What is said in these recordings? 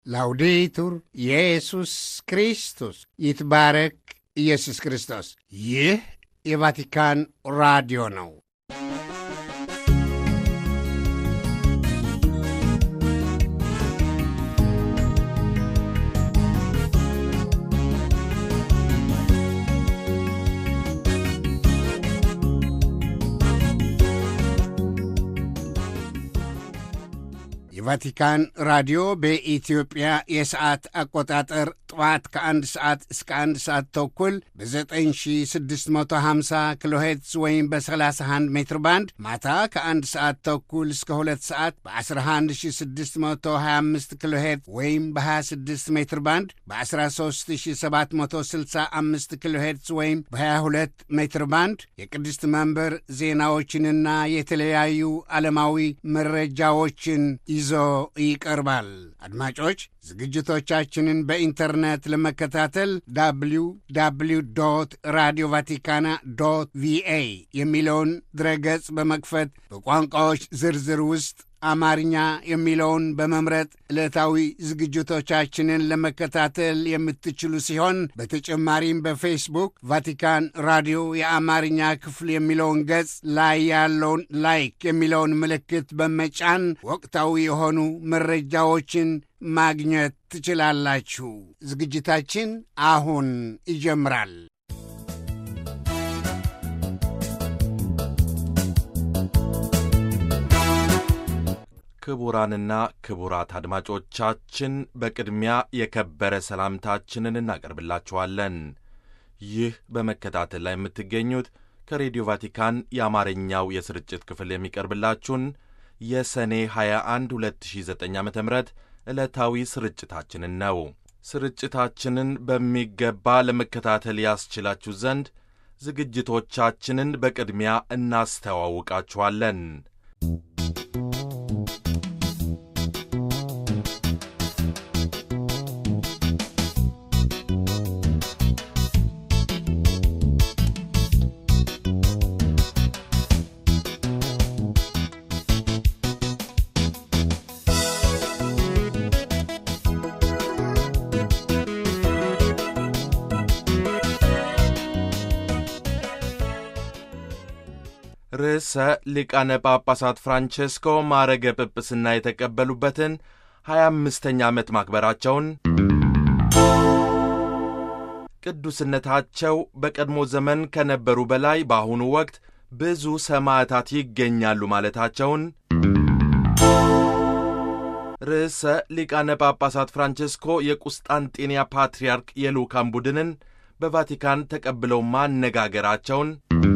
ላውዴቱር ኢየሱስ ክርስቶስ ይትባረክ ኢየሱስ ክርስቶስ። ይህ የቫቲካን ራዲዮ ነው። የቫቲካን ራዲዮ በኢትዮጵያ የሰዓት አቆጣጠር ጠዋት ከአንድ ሰዓት እስከ አንድ ሰዓት ተኩል በ9650 ኪሎ ሄርትዝ ወይም በ31 ሜትር ባንድ ማታ ከአንድ ሰዓት ተኩል እስከ ሁለት ሰዓት በ11625 ኪሎ ሄርትዝ ወይም በ26 ሜትር ባንድ በ13765 ኪሎ ሄርትዝ ወይም በ22 ሜትር ባንድ የቅድስት መንበር ዜናዎችንና የተለያዩ ዓለማዊ መረጃዎችን ይዞ ይቀርባል። አድማጮች ዝግጅቶቻችንን በኢንተርኔት ለመከታተል ዳብሊው ዳብሊው ዶት ራዲዮ ቫቲካና ዶት ቪኤ የሚለውን ድረገጽ በመክፈት በቋንቋዎች ዝርዝር ውስጥ አማርኛ የሚለውን በመምረጥ ዕለታዊ ዝግጅቶቻችንን ለመከታተል የምትችሉ ሲሆን በተጨማሪም በፌስቡክ ቫቲካን ራዲዮ የአማርኛ ክፍል የሚለውን ገጽ ላይ ያለውን ላይክ የሚለውን ምልክት በመጫን ወቅታዊ የሆኑ መረጃዎችን ማግኘት ትችላላችሁ። ዝግጅታችን አሁን ይጀምራል። ክቡራንና ክቡራት አድማጮቻችን በቅድሚያ የከበረ ሰላምታችንን እናቀርብላችኋለን። ይህ በመከታተል ላይ የምትገኙት ከሬዲዮ ቫቲካን የአማርኛው የስርጭት ክፍል የሚቀርብላችሁን የሰኔ 21 2009 ዓ ም ዕለታዊ ስርጭታችንን ነው። ስርጭታችንን በሚገባ ለመከታተል ያስችላችሁ ዘንድ ዝግጅቶቻችንን በቅድሚያ እናስተዋውቃችኋለን። ርዕሰ ሊቃነ ጳጳሳት ፍራንቼስኮ ማዕረገ ጵጵስና የተቀበሉበትን ሀያ አምስተኛ ዓመት ማክበራቸውን ቅዱስነታቸው በቀድሞ ዘመን ከነበሩ በላይ በአሁኑ ወቅት ብዙ ሰማዕታት ይገኛሉ ማለታቸውን ርዕሰ ሊቃነ ጳጳሳት ፍራንቼስኮ የቁስጣንጤንያ ፓትርያርክ የልዑካን ቡድንን በቫቲካን ተቀብለው ማነጋገራቸውን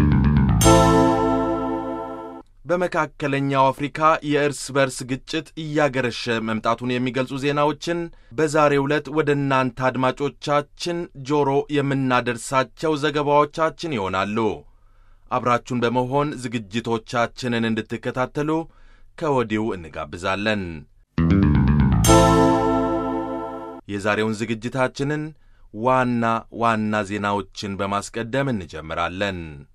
በመካከለኛው አፍሪካ የእርስ በርስ ግጭት እያገረሸ መምጣቱን የሚገልጹ ዜናዎችን በዛሬው ዕለት ወደ እናንተ አድማጮቻችን ጆሮ የምናደርሳቸው ዘገባዎቻችን ይሆናሉ። አብራችሁን በመሆን ዝግጅቶቻችንን እንድትከታተሉ ከወዲሁ እንጋብዛለን። የዛሬውን ዝግጅታችንን ዋና ዋና ዜናዎችን በማስቀደም እንጀምራለን።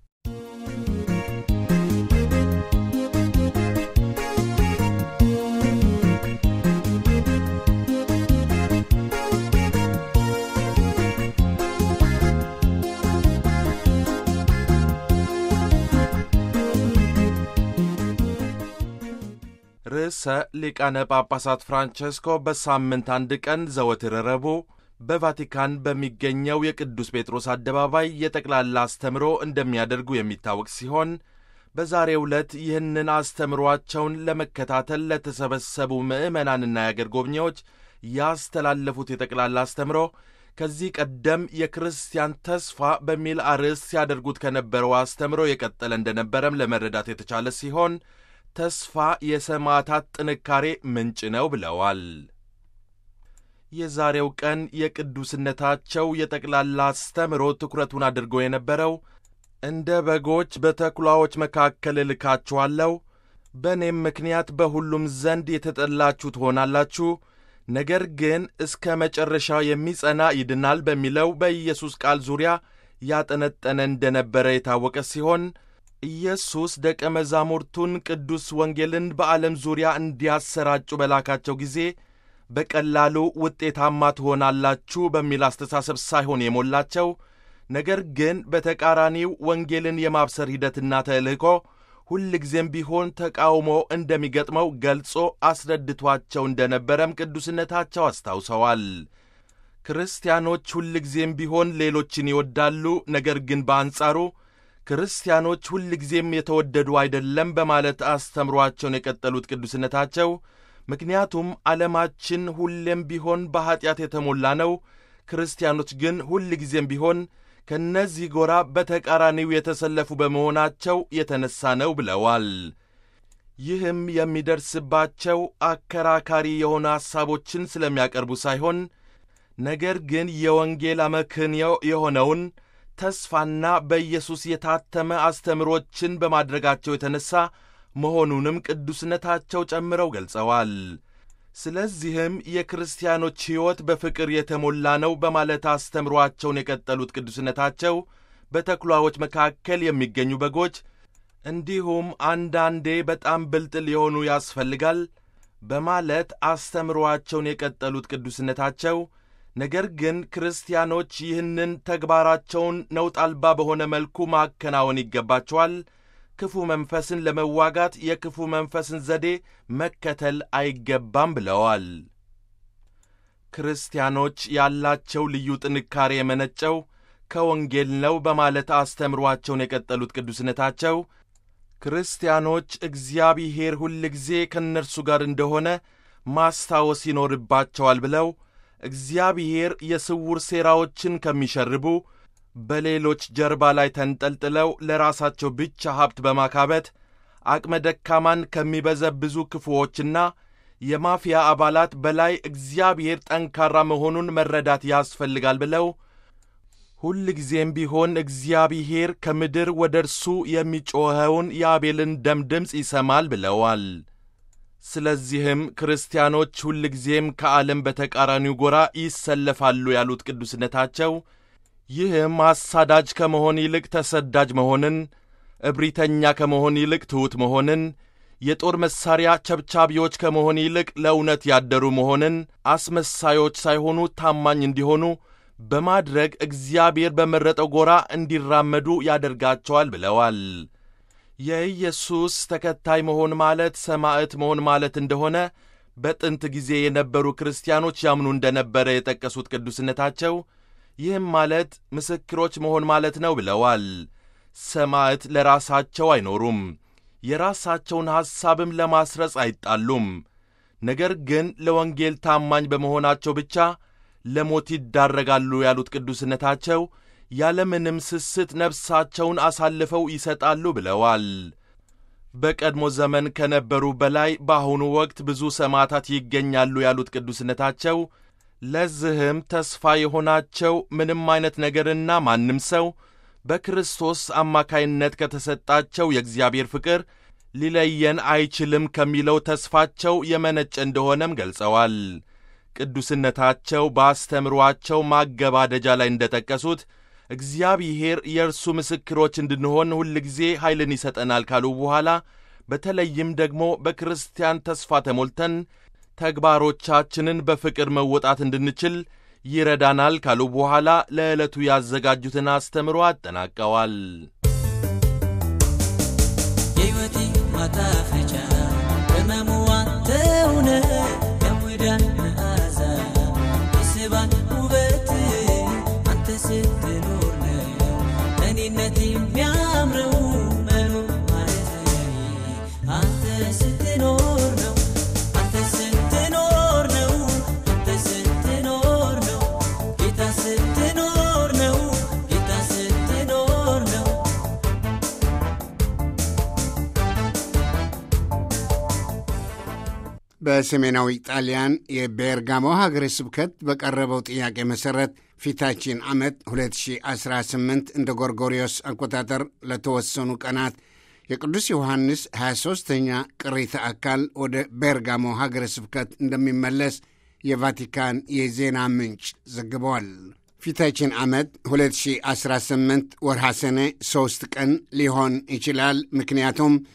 ርዕሰ ሊቃነ ጳጳሳት ፍራንቼስኮ በሳምንት አንድ ቀን ዘወትር ረቡዕ በቫቲካን በሚገኘው የቅዱስ ጴጥሮስ አደባባይ የጠቅላላ አስተምሮ እንደሚያደርጉ የሚታወቅ ሲሆን በዛሬው ዕለት ይህንን አስተምሯቸውን ለመከታተል ለተሰበሰቡ ምዕመናንና የአገር ጎብኚዎች ያስተላለፉት የጠቅላላ አስተምሮ ከዚህ ቀደም የክርስቲያን ተስፋ በሚል አርዕስት ሲያደርጉት ከነበረው አስተምሮ የቀጠለ እንደነበረም ለመረዳት የተቻለ ሲሆን ተስፋ የሰማዕታት ጥንካሬ ምንጭ ነው ብለዋል። የዛሬው ቀን የቅዱስነታቸው የጠቅላላ አስተምሮ ትኩረቱን አድርጎ የነበረው እንደ በጎች በተኩላዎች መካከል እልካችኋለሁ፣ በእኔም ምክንያት በሁሉም ዘንድ የተጠላችሁ ትሆናላችሁ፣ ነገር ግን እስከ መጨረሻ የሚጸና ይድናል በሚለው በኢየሱስ ቃል ዙሪያ ያጠነጠነ እንደነበረ የታወቀ ሲሆን ኢየሱስ ደቀ መዛሙርቱን ቅዱስ ወንጌልን በዓለም ዙሪያ እንዲያሰራጩ በላካቸው ጊዜ በቀላሉ ውጤታማ ትሆናላችሁ በሚል አስተሳሰብ ሳይሆን የሞላቸው ነገር ግን በተቃራኒው ወንጌልን የማብሰር ሂደትና ተልእኮ ሁልጊዜም ቢሆን ተቃውሞ እንደሚገጥመው ገልጾ አስረድቷቸው እንደነበረም ቅዱስነታቸው አስታውሰዋል። ክርስቲያኖች ሁልጊዜም ቢሆን ሌሎችን ይወዳሉ፣ ነገር ግን በአንጻሩ ክርስቲያኖች ሁልጊዜም የተወደዱ አይደለም በማለት አስተምሯቸውን የቀጠሉት ቅዱስነታቸው ምክንያቱም ዓለማችን ሁሌም ቢሆን በኀጢአት የተሞላ ነው፣ ክርስቲያኖች ግን ሁልጊዜም ቢሆን ከእነዚህ ጎራ በተቃራኒው የተሰለፉ በመሆናቸው የተነሣ ነው ብለዋል። ይህም የሚደርስባቸው አከራካሪ የሆኑ ሐሳቦችን ስለሚያቀርቡ ሳይሆን ነገር ግን የወንጌል አመክንዮ የሆነውን ተስፋና በኢየሱስ የታተመ አስተምሮችን በማድረጋቸው የተነሣ መሆኑንም ቅዱስነታቸው ጨምረው ገልጸዋል። ስለዚህም የክርስቲያኖች ሕይወት በፍቅር የተሞላ ነው በማለት አስተምሯቸውን የቀጠሉት ቅዱስነታቸው በተኩላዎች መካከል የሚገኙ በጎች እንዲሁም አንዳንዴ በጣም ብልጥ ሊሆኑ ያስፈልጋል በማለት አስተምሯቸውን የቀጠሉት ቅዱስነታቸው ነገር ግን ክርስቲያኖች ይህንን ተግባራቸውን ነውጥ አልባ በሆነ መልኩ ማከናወን ይገባቸዋል። ክፉ መንፈስን ለመዋጋት የክፉ መንፈስን ዘዴ መከተል አይገባም ብለዋል። ክርስቲያኖች ያላቸው ልዩ ጥንካሬ የመነጨው ከወንጌል ነው በማለት አስተምሯቸውን የቀጠሉት ቅዱስነታቸው ክርስቲያኖች እግዚአብሔር ሁልጊዜ ከእነርሱ ጋር እንደሆነ ማስታወስ ይኖርባቸዋል ብለው እግዚአብሔር የስውር ሴራዎችን ከሚሸርቡ በሌሎች ጀርባ ላይ ተንጠልጥለው ለራሳቸው ብቻ ሀብት በማካበት አቅመ ደካማን ከሚበዘብዙ ክፉዎችና የማፊያ አባላት በላይ እግዚአብሔር ጠንካራ መሆኑን መረዳት ያስፈልጋል ብለው ሁልጊዜም ቢሆን እግዚአብሔር ከምድር ወደ እርሱ የሚጮኸውን የአቤልን ደም ድምፅ ይሰማል ብለዋል። ስለዚህም ክርስቲያኖች ሁልጊዜም ከዓለም በተቃራኒው ጎራ ይሰለፋሉ ያሉት ቅዱስነታቸው ይህም አሳዳጅ ከመሆን ይልቅ ተሰዳጅ መሆንን፣ እብሪተኛ ከመሆን ይልቅ ትሑት መሆንን፣ የጦር መሣሪያ ቸብቻቢዎች ከመሆን ይልቅ ለእውነት ያደሩ መሆንን፣ አስመሳዮች ሳይሆኑ ታማኝ እንዲሆኑ በማድረግ እግዚአብሔር በመረጠው ጎራ እንዲራመዱ ያደርጋቸዋል ብለዋል። የኢየሱስ ተከታይ መሆን ማለት ሰማዕት መሆን ማለት እንደሆነ በጥንት ጊዜ የነበሩ ክርስቲያኖች ያምኑ እንደነበረ የጠቀሱት ቅዱስነታቸው ይህም ማለት ምስክሮች መሆን ማለት ነው ብለዋል። ሰማዕት ለራሳቸው አይኖሩም፣ የራሳቸውን ሐሳብም ለማስረጽ አይጣሉም። ነገር ግን ለወንጌል ታማኝ በመሆናቸው ብቻ ለሞት ይዳረጋሉ ያሉት ቅዱስነታቸው ያለምንም ስስት ነፍሳቸውን አሳልፈው ይሰጣሉ ብለዋል። በቀድሞ ዘመን ከነበሩ በላይ በአሁኑ ወቅት ብዙ ሰማዕታት ይገኛሉ ያሉት ቅዱስነታቸው ለዚህም ተስፋ የሆናቸው ምንም አይነት ነገርና ማንም ሰው በክርስቶስ አማካይነት ከተሰጣቸው የእግዚአብሔር ፍቅር ሊለየን አይችልም ከሚለው ተስፋቸው የመነጨ እንደሆነም ገልጸዋል። ቅዱስነታቸው በአስተምሯቸው ማገባደጃ ላይ እንደጠቀሱት እግዚአብሔር የእርሱ ምስክሮች እንድንሆን ሁልጊዜ ኃይልን ይሰጠናል ካሉ በኋላ በተለይም ደግሞ በክርስቲያን ተስፋ ተሞልተን ተግባሮቻችንን በፍቅር መወጣት እንድንችል ይረዳናል ካሉ በኋላ ለዕለቱ ያዘጋጁትን አስተምሮ አጠናቀዋል። የሕይወቴ ማጣፈጫ ቅመሙዋ ተውነ የሙዳን መዓዛ የስባን ውበት አንተ ስትኖር ነው እኔነት የሚያምረው መኖር ማለት አንተ ስትኖር ነው አንተ ስትኖር ነው አንተ ስትኖር ነው ጌታ ስትኖር ነው ጌታ ስትኖር ነው በሰሜናዊ ጣሊያን የቤርጋሞ ሀገረ ስብከት በቀረበው ጥያቄ መሠረት ፊታችን ዓመት 2018 እንደ ጎርጎሪዮስ አቆጣጠር ለተወሰኑ ቀናት የቅዱስ ዮሐንስ 23ተኛ ቅሪተ አካል ወደ ቤርጋሞ ሀገረ ስብከት እንደሚመለስ የቫቲካን የዜና ምንጭ ዘግበዋል። ፊታችን ዓመት 2018 ወርሃ ሰኔ ሦስት ቀን ሊሆን ይችላል። ምክንያቱም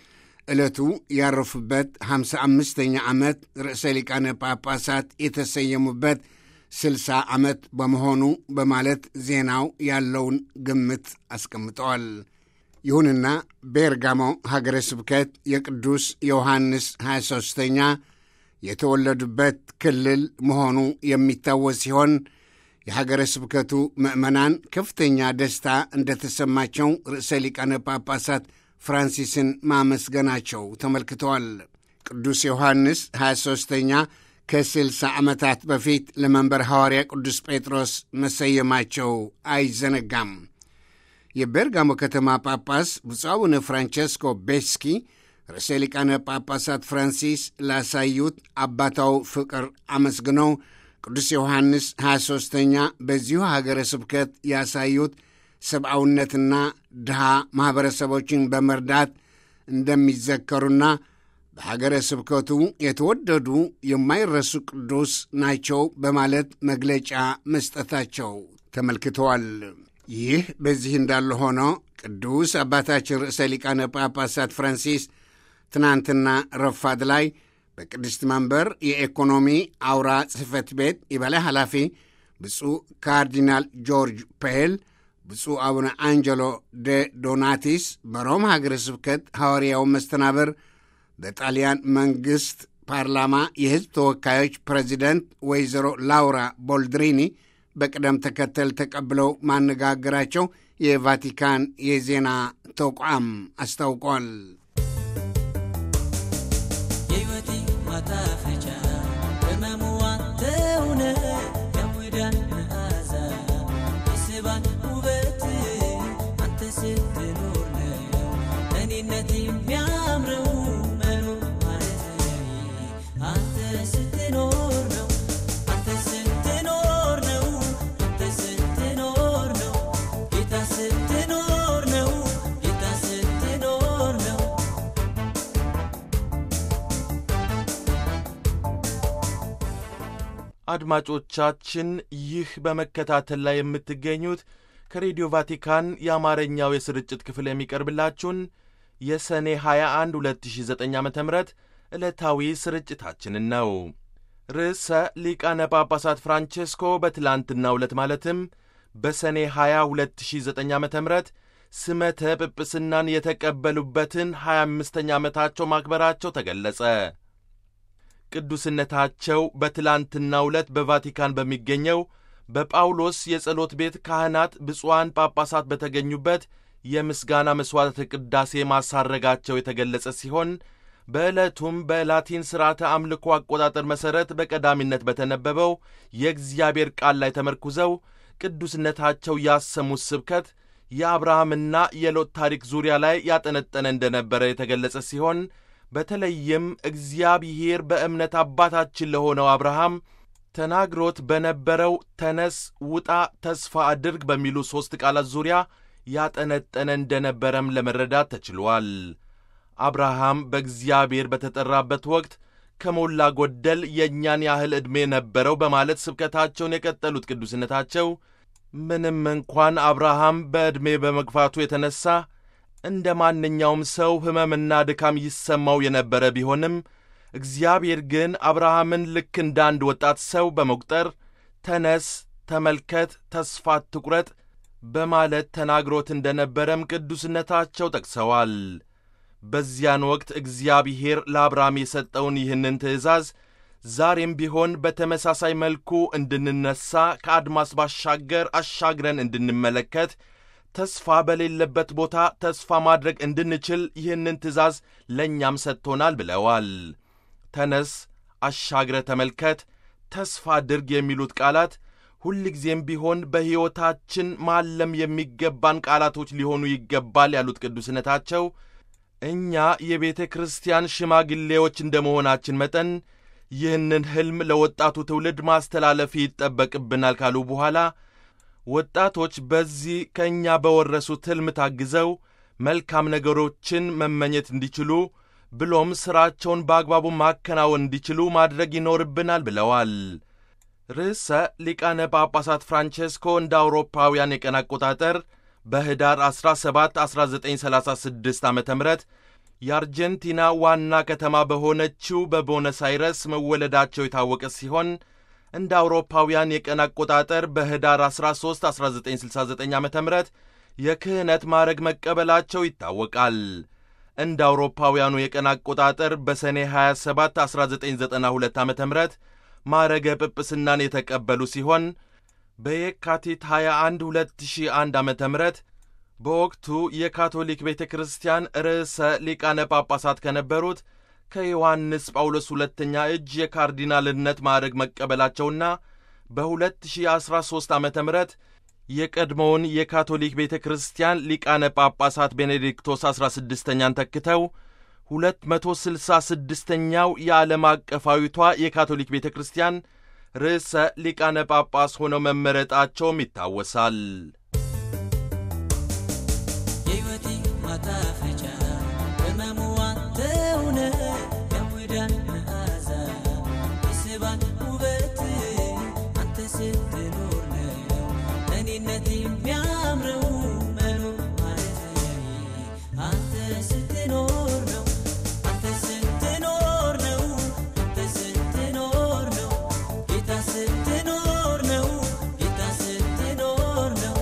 ዕለቱ ያረፉበት 55ኛ ዓመት ርዕሰ ሊቃነ ጳጳሳት የተሰየሙበት 60 ዓመት በመሆኑ በማለት ዜናው ያለውን ግምት አስቀምጠዋል። ይሁንና ቤርጋሞ ሀገረ ስብከት የቅዱስ ዮሐንስ 23ኛ የተወለዱበት ክልል መሆኑ የሚታወስ ሲሆን የሀገረ ስብከቱ ምዕመናን ከፍተኛ ደስታ እንደተሰማቸው ርዕሰ ሊቃነ ጳጳሳት ፍራንሲስን ማመስገናቸው ተመልክተዋል። ቅዱስ ዮሐንስ 23ኛ ከ60 ዓመታት በፊት ለመንበር ሐዋርያ ቅዱስ ጴጥሮስ መሰየማቸው አይዘነጋም። የቤርጋሞ ከተማ ጳጳስ ብፁዕ አቡነ ፍራንቸስኮ ቤስኪ ርዕሰ ሊቃነ ጳጳሳት ፍራንሲስ ላሳዩት አባታው ፍቅር አመስግነው ቅዱስ ዮሐንስ 23ኛ በዚሁ ሀገረ ስብከት ያሳዩት ሰብአውነትና ድሃ ማኅበረሰቦችን በመርዳት እንደሚዘከሩና በሀገረ ስብከቱ የተወደዱ የማይረሱ ቅዱስ ናቸው በማለት መግለጫ መስጠታቸው ተመልክተዋል። ይህ በዚህ እንዳለ ሆኖ ቅዱስ አባታችን ርዕሰ ሊቃነ ጳጳሳት ፍራንሲስ ትናንትና ረፋድ ላይ በቅድስት መንበር የኢኮኖሚ አውራ ጽሕፈት ቤት የበላይ ኃላፊ ብፁዕ ካርዲናል ጆርጅ ፔል፣ ብፁዕ አቡነ አንጀሎ ደ ዶናቲስ በሮም ሀገረ ስብከት ሐዋርያው መስተናበር በጣሊያን መንግሥት ፓርላማ የሕዝብ ተወካዮች ፕሬዚደንት ወይዘሮ ላውራ ቦልድሪኒ በቅደም ተከተል ተቀብለው ማነጋገራቸው የቫቲካን የዜና ተቋም አስታውቋል። የሕይወቴ ማጣፈጫ በመሙዋ ተውነ የሙዳን መዓዛ የስባን ውበት አንተ ስትኖር ነው እኔነት የሚያምረው መኖር ማለት አንተ ስትኖር ነው አንተ ስትኖር ነው አንተ ስትኖር ነው ጌታ ስትኖር ነው ጌታ ስትኖር ነው አድማጮቻችን ይህ በመከታተል ላይ የምትገኙት ከሬዲዮ ቫቲካን የአማርኛው የስርጭት ክፍል የሚቀርብላችሁን የሰኔ 21 2009 ዓ ም ዕለታዊ ስርጭታችንን ነው። ርዕሰ ሊቃነ ጳጳሳት ፍራንቼስኮ በትላንትናው ዕለት ማለትም በሰኔ 20 2009 ዓ ም ስመተ ጵጵስናን የተቀበሉበትን 25ኛ ዓመታቸው ማክበራቸው ተገለጸ። ቅዱስነታቸው በትላንትናው ዕለት በቫቲካን በሚገኘው በጳውሎስ የጸሎት ቤት ካህናት ብፁዓን ጳጳሳት በተገኙበት የምስጋና መሥዋዕተ ቅዳሴ ማሳረጋቸው የተገለጸ ሲሆን በዕለቱም በላቲን ሥርዓተ አምልኮ አቆጣጠር መሠረት በቀዳሚነት በተነበበው የእግዚአብሔር ቃል ላይ ተመርኩዘው ቅዱስነታቸው ያሰሙት ስብከት የአብርሃምና የሎጥ ታሪክ ዙሪያ ላይ ያጠነጠነ እንደነበረ የተገለጸ ሲሆን በተለይም እግዚአብሔር በእምነት አባታችን ለሆነው አብርሃም ተናግሮት በነበረው ተነስ፣ ውጣ፣ ተስፋ አድርግ በሚሉ ሦስት ቃላት ዙሪያ ያጠነጠነ እንደነበረም ለመረዳት ተችሏል። አብርሃም በእግዚአብሔር በተጠራበት ወቅት ከሞላ ጎደል የእኛን ያህል ዕድሜ ነበረው በማለት ስብከታቸውን የቀጠሉት ቅዱስነታቸው ምንም እንኳን አብርሃም በዕድሜ በመግፋቱ የተነሣ እንደ ማንኛውም ሰው ሕመምና ድካም ይሰማው የነበረ ቢሆንም እግዚአብሔር ግን አብርሃምን ልክ እንደ አንድ ወጣት ሰው በመቁጠር ተነስ፣ ተመልከት፣ ተስፋ አትቁረጥ በማለት ተናግሮት እንደነበረም ቅዱስነታቸው ጠቅሰዋል። በዚያን ወቅት እግዚአብሔር ለአብርሃም የሰጠውን ይህንን ትእዛዝ ዛሬም ቢሆን በተመሳሳይ መልኩ እንድንነሳ ከአድማስ ባሻገር አሻግረን እንድንመለከት ተስፋ በሌለበት ቦታ ተስፋ ማድረግ እንድንችል ይህንን ትእዛዝ ለእኛም ሰጥቶናል ብለዋል። ተነስ፣ አሻግረ ተመልከት፣ ተስፋ አድርግ የሚሉት ቃላት ሁልጊዜም ቢሆን በሕይወታችን ማለም የሚገባን ቃላቶች ሊሆኑ ይገባል ያሉት ቅዱስነታቸው እኛ የቤተ ክርስቲያን ሽማግሌዎች እንደ መሆናችን መጠን ይህንን ሕልም ለወጣቱ ትውልድ ማስተላለፍ ይጠበቅብናል ካሉ በኋላ ወጣቶች በዚህ ከእኛ በወረሱት ሕልም ታግዘው መልካም ነገሮችን መመኘት እንዲችሉ ብሎም ሥራቸውን በአግባቡ ማከናወን እንዲችሉ ማድረግ ይኖርብናል ብለዋል። ርዕሰ ሊቃነ ጳጳሳት ፍራንቼስኮ እንደ አውሮፓውያን የቀን አቆጣጠር በኅዳር 17 1936 ዓ ም የአርጀንቲና ዋና ከተማ በሆነችው በቦነስ አይረስ መወለዳቸው የታወቀ ሲሆን እንደ አውሮፓውያን የቀን አቆጣጠር በህዳር 13 1969 ዓ ም የክህነት ማዕረግ መቀበላቸው ይታወቃል። እንደ አውሮፓውያኑ የቀን አቆጣጠር በሰኔ 27 1992 ዓ ም ማዕረገ ጵጵስናን የተቀበሉ ሲሆን በየካቲት 21 2001 ዓ ም በወቅቱ የካቶሊክ ቤተ ክርስቲያን ርዕሰ ሊቃነ ጳጳሳት ከነበሩት ከዮሐንስ ጳውሎስ ሁለተኛ እጅ የካርዲናልነት ማዕረግ መቀበላቸውና በ2013 ዓ ም የቀድሞውን የካቶሊክ ቤተ ክርስቲያን ሊቃነ ጳጳሳት ቤኔዲክቶስ 16ኛን ተክተው 266ኛው የዓለም አቀፋዊቷ የካቶሊክ ቤተ ክርስቲያን ርዕሰ ሊቃነ ጳጳስ ሆነው መመረጣቸውም ይታወሳል። የሕይወቴ ማጣፈጫ ቅመሙ አንተውነ የሙዳን መዓዛ የስባን ውበት አንተ ስትኖር ነው እኔነት የሚያምረው መኖር ማለት ለኔ አንተ ስትኖር ነው አንተ ስትኖር ነው አንተ ስትኖር ነው ጌታ ስትኖር ነው ጌታ ስትኖር ነው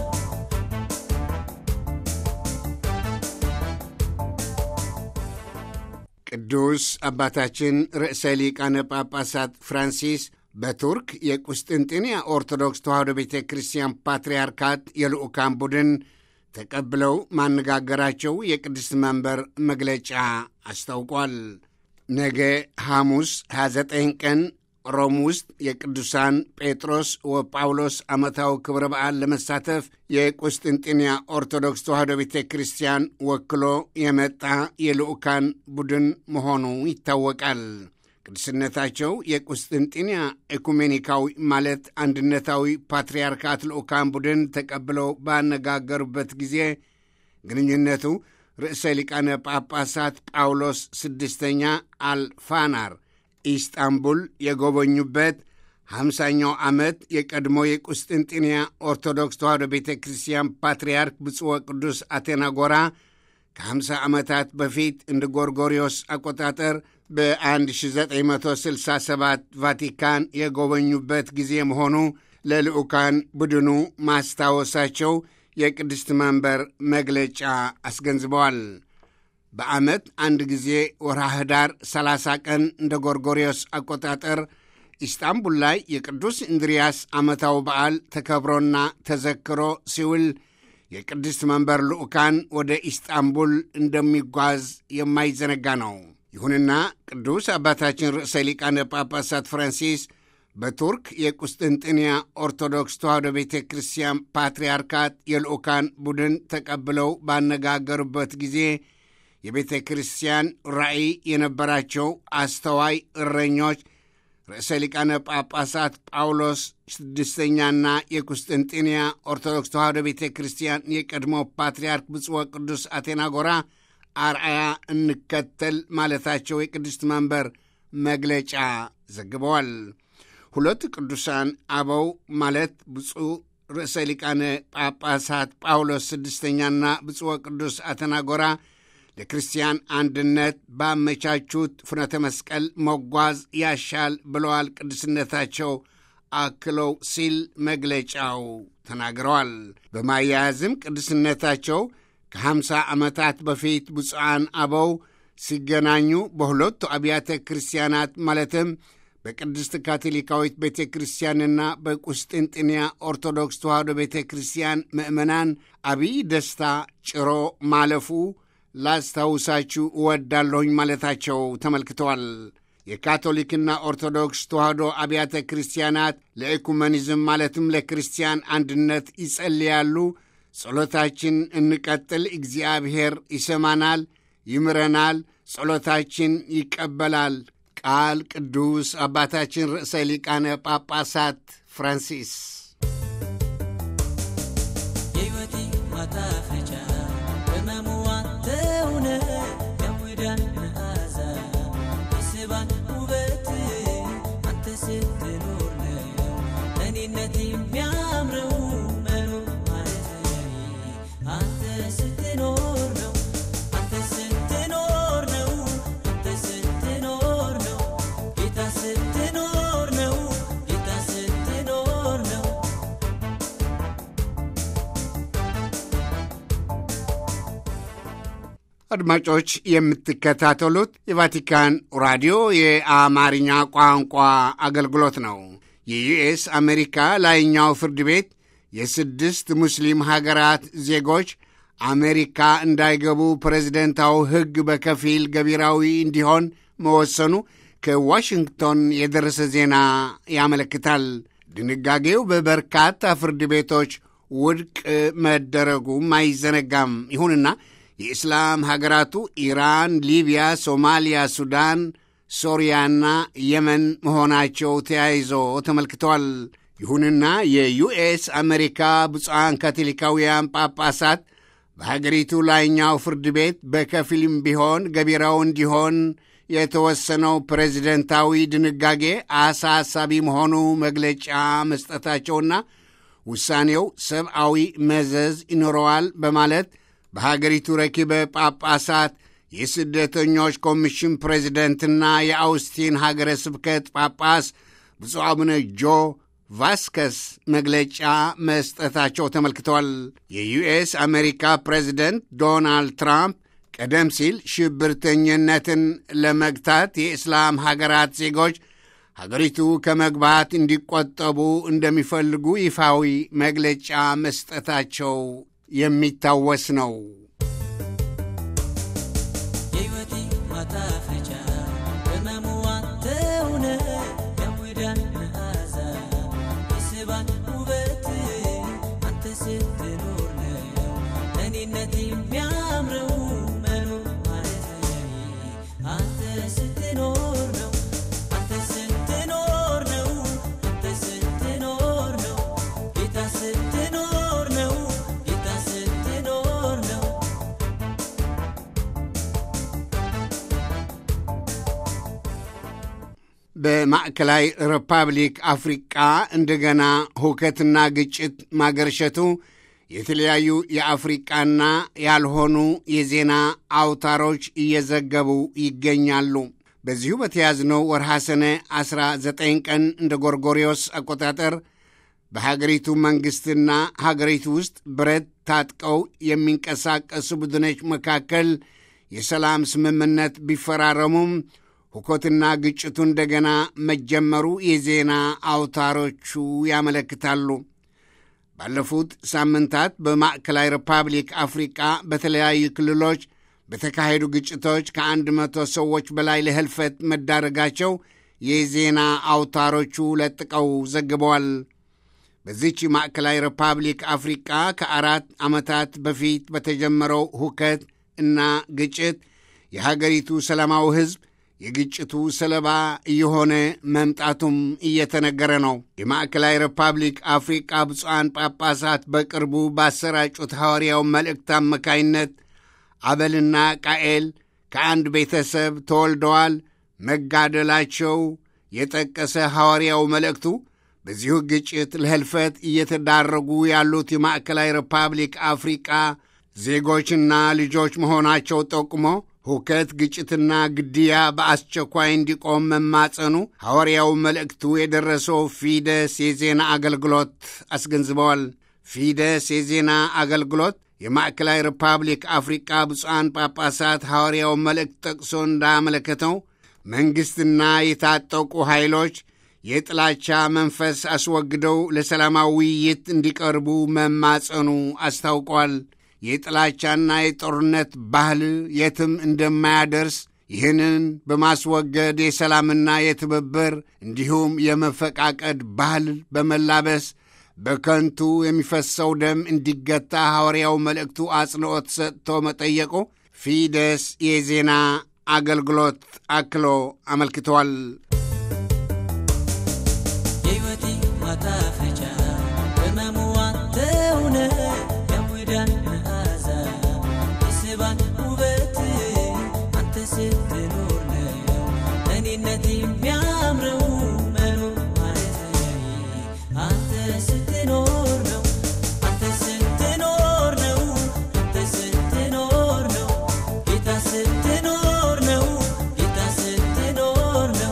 ቅዱስ አባታችን ርዕሰ ሊቃነ ጳጳሳት ፍራንሲስ በቱርክ የቁስጥንጥንያ ኦርቶዶክስ ተዋሕዶ ቤተ ክርስቲያን ፓትርያርካት የልዑካን ቡድን ተቀብለው ማነጋገራቸው የቅድስት መንበር መግለጫ አስታውቋል። ነገ ሐሙስ 29 ቀን ሮም ውስጥ የቅዱሳን ጴጥሮስ ወጳውሎስ ዓመታዊ ክብረ በዓል ለመሳተፍ የቁስጥንጥንያ ኦርቶዶክስ ተዋሕዶ ቤተ ክርስቲያን ወክሎ የመጣ የልዑካን ቡድን መሆኑ ይታወቃል። ቅዱስነታቸው የቁስጥንጥንያ ኤኩሜኒካዊ ማለት አንድነታዊ ፓትርያርካት ልዑካን ቡድን ተቀብለው ባነጋገሩበት ጊዜ ግንኙነቱ ርዕሰ ሊቃነ ጳጳሳት ጳውሎስ ስድስተኛ አልፋናር ኢስጣንቡል የጎበኙበት ሃምሳኛው ዓመት የቀድሞ የቁስጥንጥንያ ኦርቶዶክስ ተዋሕዶ ቤተ ክርስቲያን ፓትርያርክ ብፁዕ ቅዱስ አቴናጎራ ከ50 ዓመታት በፊት እንደ ጎርጎሪዮስ አቆጣጠር በ1967 ቫቲካን የጎበኙበት ጊዜ መሆኑ ለልዑካን ቡድኑ ማስታወሳቸው የቅድስት መንበር መግለጫ አስገንዝበዋል። በዓመት አንድ ጊዜ ወርሃ ኅዳር 30 ቀን እንደ ጎርጎሪዮስ አቆጣጠር ኢስጣንቡል ላይ የቅዱስ እንድሪያስ ዓመታዊ በዓል ተከብሮና ተዘክሮ ሲውል የቅድስት መንበር ልዑካን ወደ ኢስጣንቡል እንደሚጓዝ የማይዘነጋ ነው። ይሁንና ቅዱስ አባታችን ርዕሰ ሊቃነ ጳጳሳት ፍራንሲስ በቱርክ የቁስጥንጥንያ ኦርቶዶክስ ተዋሕዶ ቤተ ክርስቲያን ፓትርያርካት የልዑካን ቡድን ተቀብለው ባነጋገሩበት ጊዜ የቤተ ክርስቲያን ራእይ የነበራቸው አስተዋይ እረኞች ርዕሰ ሊቃነ ጳጳሳት ጳውሎስ ስድስተኛና የቁስጥንጥንያ ኦርቶዶክስ ተዋሕዶ ቤተ ክርስቲያን የቀድሞ ፓትርያርክ ብፁዕ ቅዱስ አቴናጎራ አርአያ እንከተል ማለታቸው የቅድስት መንበር መግለጫ ዘግበዋል። ሁለቱ ቅዱሳን አበው ማለት ብፁዕ ርዕሰ ሊቃነ ጳጳሳት ጳውሎስ ስድስተኛና ብፁዕ ቅዱስ አቴናጎራ ለክርስቲያን አንድነት ባመቻቹት ፍኖተ መስቀል መጓዝ ያሻል ብለዋል። ቅዱስነታቸው አክለው ሲል መግለጫው ተናግረዋል። በማያያዝም ቅዱስነታቸው ከሀምሳ ዓመታት በፊት ብፁዓን አበው ሲገናኙ በሁለቱ አብያተ ክርስቲያናት ማለትም በቅድስት ካቶሊካዊት ቤተ ክርስቲያንና በቁስጥንጥንያ ኦርቶዶክስ ተዋሕዶ ቤተ ክርስቲያን ምእመናን አብይ ደስታ ጭሮ ማለፉ ላስታውሳችሁ እወዳለሁኝ ማለታቸው ተመልክተዋል። የካቶሊክና ኦርቶዶክስ ተዋሕዶ አብያተ ክርስቲያናት ለኢኩመኒዝም ማለትም ለክርስቲያን አንድነት ይጸልያሉ። ጸሎታችን እንቀጥል፣ እግዚአብሔር ይሰማናል፣ ይምረናል፣ ጸሎታችን ይቀበላል። ቃል ቅዱስ አባታችን ርዕሰ ሊቃነ ጳጳሳት ፍራንሲስ የሕይወቴ ማጣፈጫ ቅመሙ አንተውነ የሙዳን መዓዛ የስባን ውበት አንተ ስትኖር ነው እኔነት የሚያምረው መኖር ማለት ለኔ አንተ ስትኖር ነው አንተ ስትኖር አድማጮች የምትከታተሉት የቫቲካን ራዲዮ የአማርኛ ቋንቋ አገልግሎት ነው። የዩኤስ አሜሪካ ላይኛው ፍርድ ቤት የስድስት ሙስሊም ሀገራት ዜጎች አሜሪካ እንዳይገቡ ፕሬዝደንታዊ ሕግ በከፊል ገቢራዊ እንዲሆን መወሰኑ ከዋሽንግቶን የደረሰ ዜና ያመለክታል። ድንጋጌው በበርካታ ፍርድ ቤቶች ውድቅ መደረጉም አይዘነጋም። ይሁንና የእስላም ሀገራቱ ኢራን፣ ሊቢያ፣ ሶማሊያ፣ ሱዳን፣ ሶሪያና የመን መሆናቸው ተያይዞ ተመልክተዋል። ይሁንና የዩኤስ አሜሪካ ብፁዓን ካቶሊካውያን ጳጳሳት በሀገሪቱ ላይኛው ፍርድ ቤት በከፊልም ቢሆን ገቢራው እንዲሆን የተወሰነው ፕሬዚደንታዊ ድንጋጌ አሳሳቢ መሆኑ መግለጫ መስጠታቸውና ውሳኔው ሰብአዊ መዘዝ ይኖረዋል በማለት በሀገሪቱ ረኪበ ጳጳሳት የስደተኞች ኮሚሽን ፕሬዚደንትና የአውስቲን ሀገረ ስብከት ጳጳስ ብፁዕ አቡነ ጆ ቫስከስ መግለጫ መስጠታቸው ተመልክተዋል። የዩኤስ አሜሪካ ፕሬዚደንት ዶናልድ ትራምፕ ቀደም ሲል ሽብርተኝነትን ለመግታት የእስላም ሀገራት ዜጎች ሀገሪቱ ከመግባት እንዲቆጠቡ እንደሚፈልጉ ይፋዊ መግለጫ መስጠታቸው የሚታወስ ነው። የሕይወቴ ማጣፈጫ በመሙዋ ተውነ የሙዳን መዓዛ የስባን ውበት አንተ ስትኖር ነው እኔነት የሚያምረው መኖር ማለት ለኔ አንተ ስትኖር ነው አንተ ስትኖር ነው አንተ ስትኖር ነው ጌታ ስትኖር ነው ጌታ ስትኖር ነው በማዕከላዊ ሪፐብሊክ አፍሪቃ እንደገና ሁከትና ግጭት ማገርሸቱ የተለያዩ የአፍሪቃና ያልሆኑ የዜና አውታሮች እየዘገቡ ይገኛሉ። በዚሁ በተያዝነው ወርሃ ሰኔ 19 ቀን እንደ ጎርጎሪዮስ አቆጣጠር በሀገሪቱ መንግሥትና ሀገሪቱ ውስጥ ብረት ታጥቀው የሚንቀሳቀሱ ቡድኖች መካከል የሰላም ስምምነት ቢፈራረሙም ሁከትና ግጭቱ እንደገና መጀመሩ የዜና አውታሮቹ ያመለክታሉ። ባለፉት ሳምንታት በማዕከላዊ ሪፐብሊክ አፍሪቃ በተለያዩ ክልሎች በተካሄዱ ግጭቶች ከአንድ መቶ ሰዎች በላይ ለህልፈት መዳረጋቸው የዜና አውታሮቹ ለጥቀው ዘግበዋል። በዚች ማዕከላዊ ሪፐብሊክ አፍሪቃ ከአራት ዓመታት በፊት በተጀመረው ሁከት እና ግጭት የሀገሪቱ ሰላማዊ ሕዝብ የግጭቱ ሰለባ እየሆነ መምጣቱም እየተነገረ ነው። የማዕከላዊ ሪፐብሊክ አፍሪቃ ብፁዓን ጳጳሳት በቅርቡ ባሰራጩት ሐዋርያው መልእክት አማካይነት አበልና ቃኤል ከአንድ ቤተሰብ ተወልደዋል መጋደላቸው የጠቀሰ ሐዋርያው መልእክቱ በዚሁ ግጭት ለህልፈት እየተዳረጉ ያሉት የማዕከላዊ ሪፐብሊክ አፍሪቃ ዜጎችና ልጆች መሆናቸው ጠቁሞ ሁከት፣ ግጭትና ግድያ በአስቸኳይ እንዲቆም መማጸኑ ሐዋርያው መልእክቱ የደረሰው ፊደስ የዜና አገልግሎት አስገንዝበዋል። ፊደስ የዜና አገልግሎት የማዕከላዊ ሪፐብሊክ አፍሪቃ ብፁዓን ጳጳሳት ሐዋርያው መልእክት ጠቅሶ እንዳመለከተው መንግሥትና የታጠቁ ኃይሎች የጥላቻ መንፈስ አስወግደው ለሰላማዊ ውይይት እንዲቀርቡ መማጸኑ አስታውቋል። የጥላቻና የጦርነት ባህል የትም እንደማያደርስ ይህንን በማስወገድ የሰላምና የትብብር እንዲሁም የመፈቃቀድ ባህል በመላበስ በከንቱ የሚፈሰው ደም እንዲገታ ሐዋርያው መልእክቱ አጽንዖት ሰጥቶ መጠየቁ ፊደስ የዜና አገልግሎት አክሎ አመልክተዋል። የሕይወቴ ማጣፈጫ በመሙዋ ተውነ የሙዳን መዓዛ የስባን ውበት አንተ ስትኖር ነው እኔነት የሚያምረው መኖር ማለት ለኔ አንተ ስትኖር ነው አንተ ስትኖር ነው አንተ ስትኖር ነው ጌታ ስትኖር ነው ጌታ ስትኖር ነው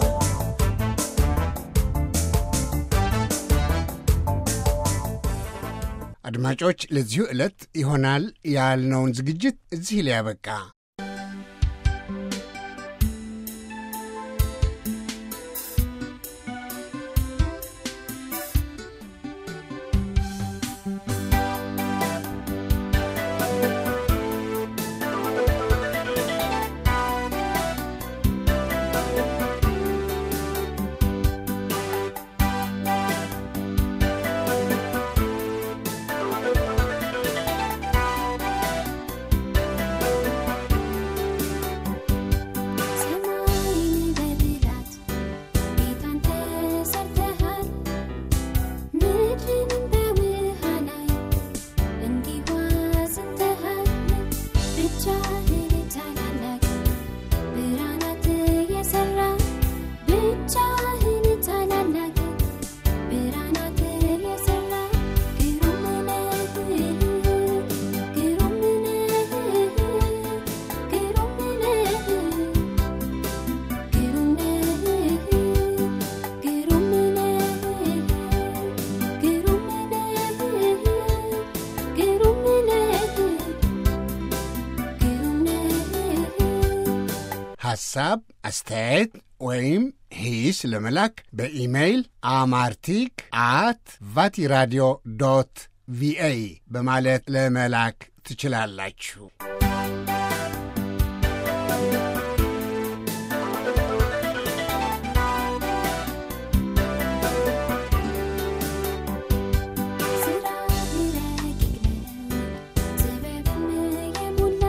አድማጮች፣ ለዚሁ ዕለት ይሆናል ያልነውን ዝግጅት እዚህ ላይ ያበቃ። ሐሳብ፣ አስተያየት ወይም ሂስ ለመላክ በኢሜይል አማርቲክ አት ቫቲራዲዮ ዶት ቪኦኤ በማለት ለመላክ ትችላላችሁ። ስራ ረቂቅ ነው ጥበብም የሞላ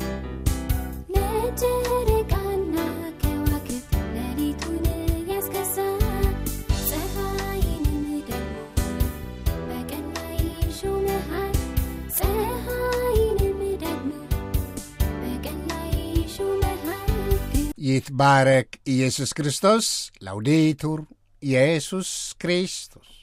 ለጨረቃና ከዋክብት ሌሊቱን ያስገዛ ፀሐይንም ደግሞ በቀን ላይ ሾመሃል ፀሐይንም ደግሞ በቀን ላይ ሾመሃል ይትባረክ ኢየሱስ ክርስቶስ። ላውዴቱር ኢየሱስ ክርስቶስ